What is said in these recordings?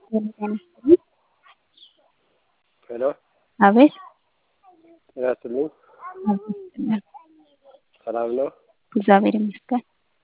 ሄሎ አቤት ጤና ይስጥልኝ። ሰላም ነው? እግዚአብሔር ይመስገን።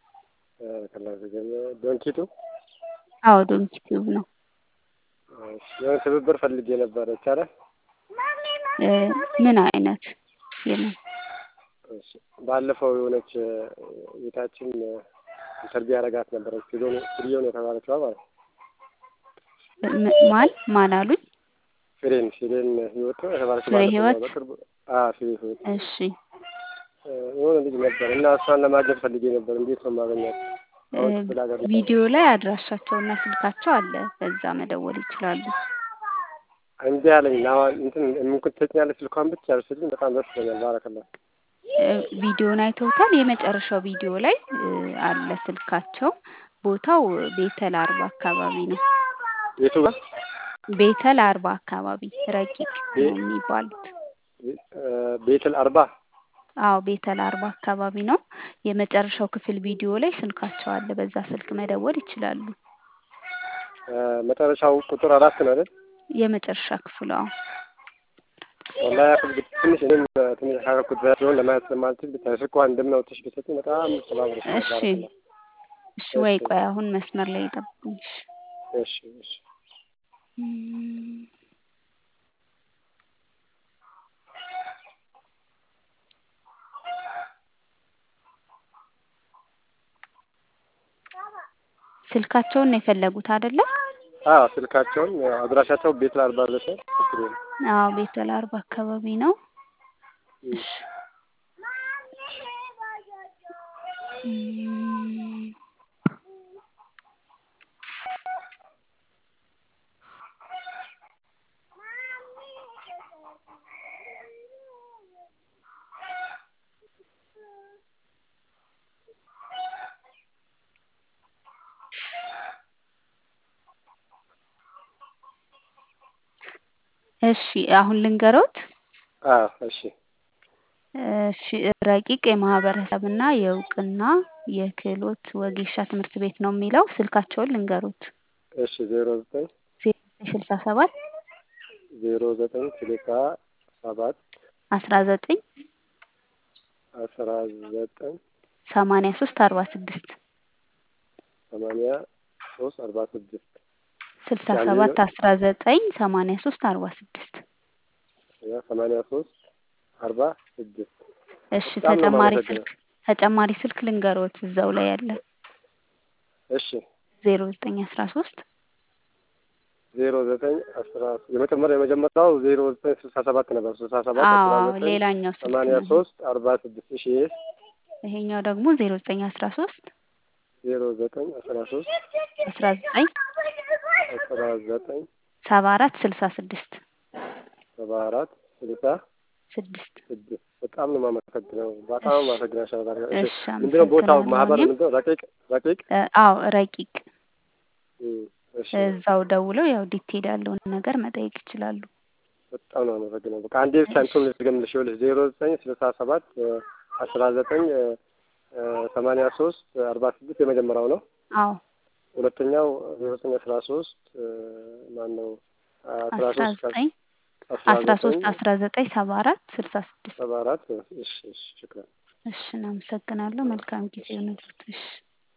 ዶንኪቱ አዎ ዶንኪ ቲዩብ ነው። የሆነ ትብብር ፈልጌ ነበረ ይቻላል? እ ምን አይነት የምን እሺ፣ ባለፈው የሆነች ቤታችን ኢንተርቪው ያደረጋት ነበረች ፍሬውን የተባለችዋ ማለት ነው። ም- ማን ማን አሉኝ? ፍሬን ፍሬን ህይወት ነው የተባለችው ፍሬ ባለፈው ህይወት? በቅርቡ አዎ ፍሬ ህይወት እሺ የሆነ ልጅ ነበር እና እሷን ለማግኘት ፈልጌ ነበር። እንዴት ነው የማገኛት? እ አሁን ክፍለ ሀገር ነው። ቪዲዮ ላይ አድራሻቸውና ስልካቸው አለ። በዛ መደወል ይችላሉ። እምቢ አለኝ። አሁን እንትን የምንኩት ትሰጪኛለሽ ስልኳን ብቻ ብትሰጪኝ በጣም ደስ ይለኛል። ባረከላ እ ቪዲዮን አይተውታል። የመጨረሻው ቪዲዮ ላይ እ አለ ስልካቸው። ቦታው ቤተል አርባ አካባቢ ነው። የቱ ጋር ቤተል አርባ አካባቢ ረቂቅ ቤ- ነው የሚባሉት። እ ቤትል አርባ አዎ ቤተል አርባ አካባቢ ነው። የመጨረሻው ክፍል ቪዲዮ ላይ ስልካቸው አለ። በዛ ስልክ መደወል ይችላሉ። እ መጨረሻው ቁጥር አራት ነው አይደል? የመጨረሻ ክፍሉ አዎ። ወላሂ ያክል ብት- ትንሽ እኔም ትንሽ ካረኩት በላይ ሲሆን ለማየት ስለማልችል ብታይ ስልኳን እንደምናውጥሽ ብትሰጪኝ በጣም ተባብረሽ እሺ ባረከላ። እሺ ወይ ቆይ አሁን መስመር ላይ ይጠብቁኝ። እሺ እሺ እሺ እም፣ ስልካቸውን ነው የፈለጉት አይደለ? አዎ ስልካቸውን አድራሻቸው ቤትል አርባ ብለሽ ችግር የለም። አዎ ቤተል አርባ አካባቢ ነው። እም። እሺ እም፣ እሺ አሁን ልንገሮት። አዎ እሺ እሺ ረቂቅ የማህበረሰብና የእውቅና የክህሎት ወጌሻ ትምህርት ቤት ነው የሚለው። ስልካቸውን ልንገሩት። እሺ ዜሮ ዘጠኝ ዜሮ ስልሳ ሰባት ዜሮ ዘጠኝ ስልሳ ሰባት አስራ ዘጠኝ አስራ ዘጠኝ ሰማንያ ሶስት አርባ ስድስት ሰማንያ ሶስት አርባ ስድስት ስልሳ ያኔ ሰባት አስራ ዘጠኝ ሰማንያ ሶስት አርባ ስድስት ያ ሰማንያ ሶስት አርባ ስድስት እሺ በጣም ነው ተጨማሪ የማመሰግነው። ስልክ ተጨማሪ ስልክ ልንገሮት እዛው ላይ ያለ እሺ ዜሮ ዘጠኝ አስራ ሶስት ዜሮ ዘጠኝ አስራ የመጀመሪያ የመጀመሪያው ዜሮ ዘጠኝ ስልሳ ሰባት ነበር። ስልሳ ሰባት አስራ አዎ ዘጠኝ ሌላኛው ስልክ ሰማንያ ነው። ሶስት አርባ ስድስት እሺ ይሄ ይሄኛው ደግሞ ዜሮ ዘጠኝ አስራ ሶስት ዜሮ ዘጠኝ አስራ ሶስት አስራ ዘጠኝ አስራ ዘጠኝ ሰባ አራት ስልሳ ስድስት ሰባ አራት ስልሳ ስድስት ስድስት በጣም ነው የማመሰግነው። በጣም እሺ አመሰግናለሁ። እሺ እሺ ምንድነው ቦታው አመሰግናለሁ ማህበር እኔም ምንድነው? ረቂቅ ረቂቅ እ አዎ ረቂቅ እም፣ እሺ እዛው ደውለው ያው ዲቴል ያለውን ነገር መጠየቅ ይችላሉ። በጣም ነው አመሰግነው። በቃ አንዴ ብቻ እንትን ልድገምልሽ። ይኸውልሽ ዜሮ ዘጠኝ ስልሳ ሰባት አስራ ዘጠኝ ሰማንያ ሶስት አርባ ስድስት የመጀመሪያው ነው። አዎ ሁለተኛው ዜሮ ዘጠኝ አስራ ሶስት ማን ነው? አስራ አስራ ሶስት ዘጠኝ አስራ አስራ ሶስት ዘጠኝ አስራ ዘጠኝ ሰባ አራት ስልሳ ስድስት ሰባ አራት እሺ እሺ ሽክራን እሺ እናመሰግናለሁ። መልካም ጊዜ ይሁንልዎት። እሺ